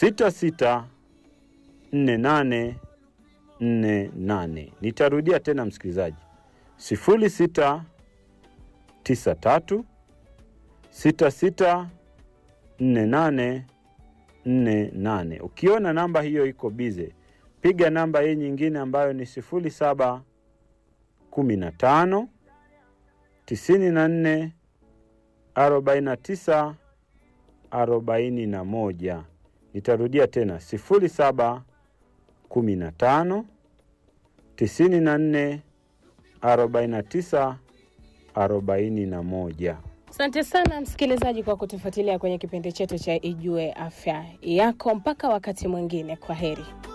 sita sita nne nane nne nane. Nitarudia tena msikilizaji, sifuri sita tisa tatu sita sita nne nane nne nane. Ukiona namba hiyo iko bize, piga namba hii nyingine ambayo ni sifuri saba kumi na tano tisini na nne arobaini na tisa arobaini na moja. Nitarudia tena sifuri saba kumi na tano tisini na nne arobaini na tisa arobaini na moja. Asante sana msikilizaji kwa kutufuatilia kwenye kipindi chetu cha Ijue Afya Yako. Mpaka wakati mwingine, kwa heri.